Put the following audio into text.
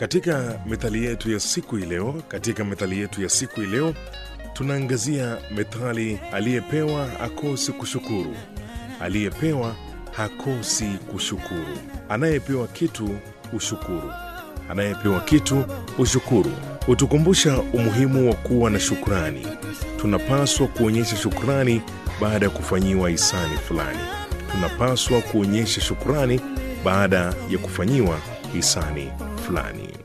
Katika methali yetu ya siku hii leo, katika methali yetu ya siku hii leo tunaangazia methali aliyepewa akosi kushukuru. Aliyepewa hakosi kushukuru. Anayepewa kitu hushukuru. Anayepewa kitu hushukuru. Hutukumbusha umuhimu wa kuwa na shukrani. Tunapaswa kuonyesha shukrani baada ya kufanyiwa hisani fulani. Tunapaswa kuonyesha shukrani baada ya kufanyiwa hisani fulani.